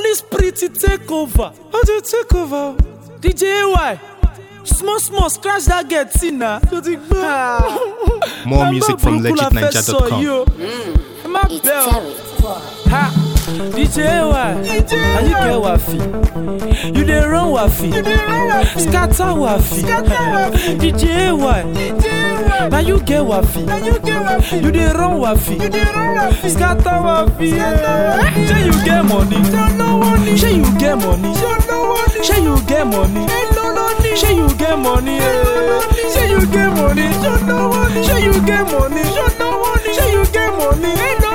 Holy Spirit to take over. How do you take over? DJ AY. Small, small, scratch that get in now. More music from legitninja.com. My It's bell. Terry. Ha! DJ AY. And you get wafi. You dey run wafi. Scatter wafi. DJ AY. Now you get wafi. You dey run wafi. Scatter wafi. Say you get money. Say you get money. Say you get money. Say you get money. eh. Say you get money. Say you get money. Say you get money.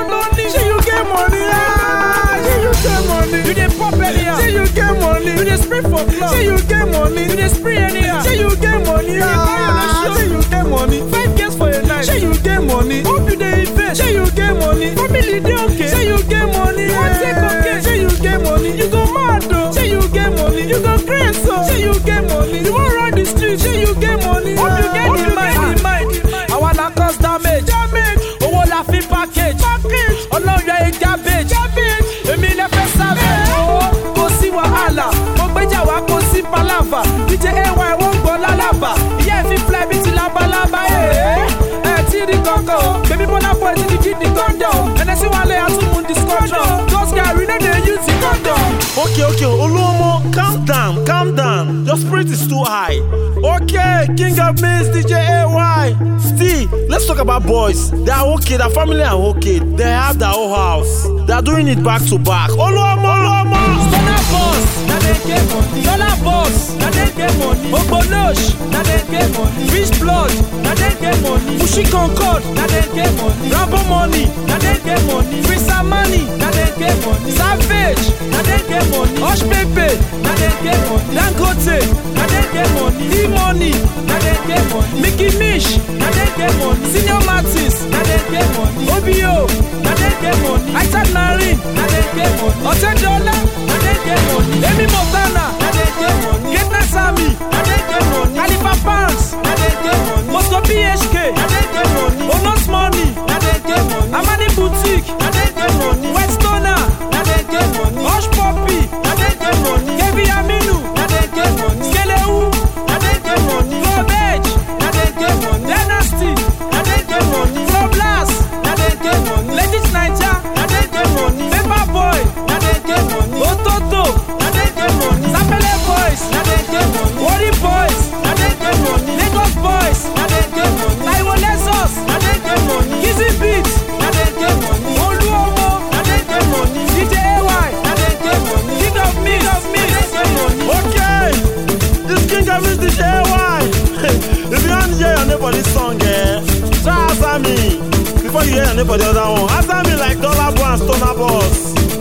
Say you get money. Ah, Say you get money. You dey pop anyhow. Say you get money. You dey spray for club. Say you get money. You dey spray anyhow. Say you get money. Ah, Say you get money. Five girls for a night. Say you get money. Hope you dey invest. Say you get money. Family dey okay. Say you get money. You wan take okay. Say you get money. You go mad though. Say you get money. You go crazy so. Say you get money. You wan run the street. Say you get money. Hope you get the mind. The mind. Àwa la cause damage. Damage. Owó la fi package. Package. Ọlọ́run ẹ̀ garbage. Garbage. Èmi lẹ fẹ́ sábẹ̀. Owó kò sí wàhálà. Mo gbéjà wá kò sí palava. DJ AY wọ́n gbọ́ lálàbà. Ìyá ẹ̀ fi fly bí ti labalábá. Ẹ̀ ẹ̀ tí rí kankan o. Bébí Bọ́lá boy ti di kidney condom. Ẹnẹ́sí wálé àtúmù discussion. Those guys we no dey use the condom. Okay, okay, Oluomo, calm down, calm down. Your spirit is too high. Okay, King of Mins, DJ AY. Still, let's talk about boys. They are okay, their family are okay. They have their own house. They are doing it back to back. Oluomo, Oluomo. Dollar boss, na dem get money. Dollar boss, na dem get money. Ogbolosh, na dem get money. Fish blood, na dem get money. Fushi concord, na dem get money. Rambo money, na dem get money. Frisa money, na dem get money. Savage, na dem get money. Hush Pepe, na dem get money. Dangote, na dem get money. E-money, na dem get money. Mickey Mish, na dem get money. Senior Martins, na dem get money. OBO, na dem get money. Isaac Narin, na dem get money. Ọ̀tẹ́dọ́lá, na dem get money. Emi Montana, na dem get money. Greatness Army, na dem get money. Khalifa Pounds, na dem get money. Moscow PHK, na dem get money. Onos Money, na dem get money. Amani Boutique, na dem get money. Westona, na dem get money. Hush Puppy, na dem get money. Kevin Aminu, na dem get money. Skelewu, na dem get money. Globage, na dem get money. Dynasty, na dem get money. Flow Blast, na dem get money. Legit Naija, na dem get money. Paper Boy, na dem get money. Ototo, na dem get money. Sapele Boys, na dem get money. Worry Boys, na dem get money. Lagos Boys, na dem get money. Taiwo Lexus, na dem get money. Kizzy Beats, na dem get money. Oluomo, na dem get money. DJ AY, na dem get money. King of Mix, na dem get money. Okay, this King of Mins, DJ AY. if you want to hear your name for this song, eh, try answer me. Before you hear your name for the other one, answer me like Dollar Boy and Stoner Boss.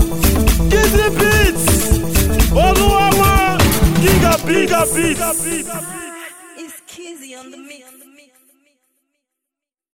Kizzy Beats. Oluomo, King of Beats. It's Kizzy on the mix.